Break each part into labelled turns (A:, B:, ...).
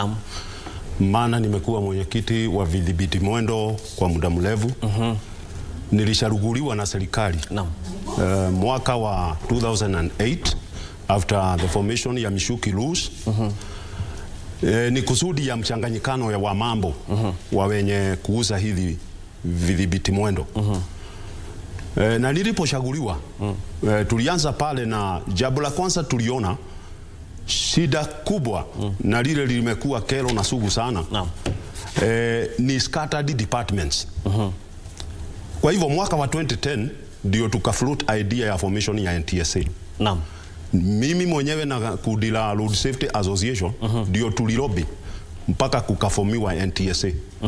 A: Naam.
B: maana nimekuwa mwenyekiti wa vidhibiti mwendo kwa muda mrefu. Nilisharuguliwa na serikali
A: Naam.
B: uh, mwaka wa 2008 after the formation ya Mishuki Rules eh, ni kusudi ya mchanganyikano ya wa mambo wa wenye kuuza hivi vidhibiti mwendo eh, na nilipochaguliwa eh, tulianza pale na jambo la kwanza tuliona shida kubwa na lile limekuwa kero na sugu sana
A: Naam.
B: eh, ni scattered departments. Kwa hivyo mwaka wa 2010 ndio tukafloat idea ya formation ya NTSA.
A: Naam.
B: Mimi mwenyewe na kundi la Road Safety Association ndio tulilobi mpaka kukafomiwa NTSA.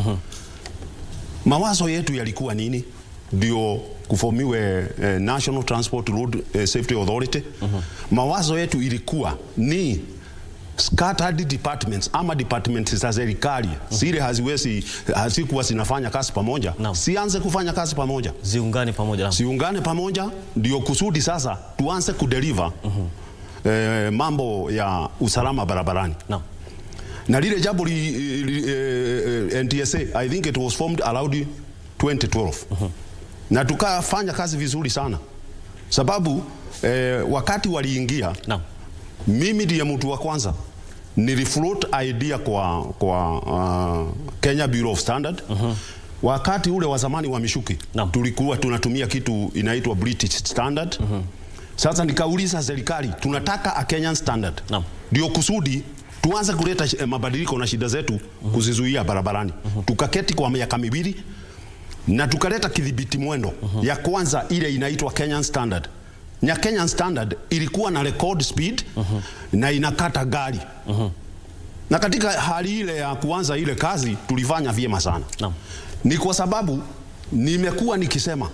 B: Mawazo yetu yalikuwa nini? Ndio kufomiwe eh, National Transport Road eh, Safety Authority. Mawazo yetu ilikuwa ni scattered departments ama departments za serikali zile haziwezi hazikuwa zinafanya kazi pamoja,
A: Naam.
B: sianze kufanya kazi pamoja
A: Ziungane pamoja. Naam.
B: siungane pamoja, ndio kusudi sasa tuanze kudeliver eh, mambo ya usalama barabarani
A: Naam.
B: na lile jambo li, li, eh, NTSA I think it was formed around 2012 na tukafanya kazi vizuri sana sababu eh, wakati waliingia
A: Naam.
B: mimi ndiye mtu wa kwanza nilifloat idea kwa, kwa uh, Kenya Bureau of Standard wakati ule wa zamani wa Mishuki
A: Naam.
B: tulikuwa tunatumia kitu inaitwa British Standard sasa nikauliza serikali tunataka a Kenyan standard
A: Naam.
B: ndio kusudi tuanze kuleta eh, mabadiliko na shida zetu kuzizuia barabarani tukaketi kwa miaka miwili na tukaleta kidhibiti mwendo ya kwanza ile inaitwa Kenyan Standard. Na Kenyan Standard ilikuwa na record speed na inakata gari na katika hali ile ya kuanza ile kazi tulifanya vyema sana
A: Naam.
B: ni kwa sababu nimekuwa nikisema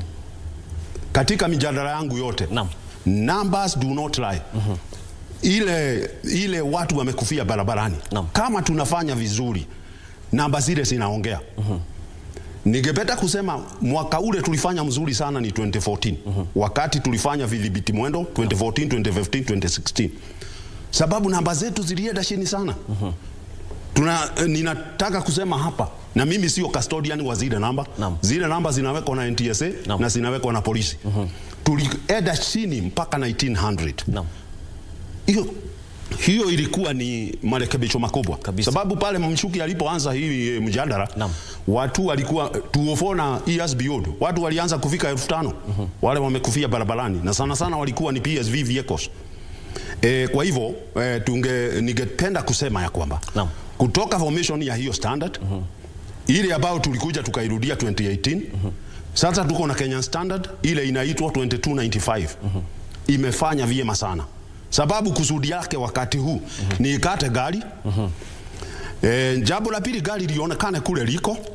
B: katika mijadala yangu yote
A: Naam.
B: numbers do not lie ile, ile watu wamekufia barabarani
A: Naam.
B: kama tunafanya vizuri namba zile zinaongea Ningependa kusema mwaka ule tulifanya mzuri sana ni 2014 wakati tulifanya vidhibiti mwendo 2014, 2015, 2016 sababu namba zetu zilienda chini sana Tuna, eh, ninataka kusema hapa na mimi sio custodian wa zile namba
A: Naam.
B: zile namba zinawekwa na NTSA
A: Naam.
B: na zinawekwa na polisi tulienda chini mpaka 1900
A: Naam.
B: hiyo hiyo ilikuwa ni marekebisho makubwa
A: Kabisa.
B: sababu pale Mshuki alipoanza hii e, mjadala
A: Naam.
B: watu walikuwa tuofo na years beyond watu walianza kufika elfu tano wale wamekufia barabarani na sana sana walikuwa ni PSV vehicles e, kwa hivyo e, tunge ningependa kusema ya kwamba
A: Naam.
B: kutoka formation ya hiyo standard ile ambayo tulikuja tukairudia 2018 sasa tuko na Kenyan standard ile inaitwa 2295 imefanya vyema sana sababu kusudi yake wakati huu ni ikate gari e, jambo la pili gari lionekane kule liko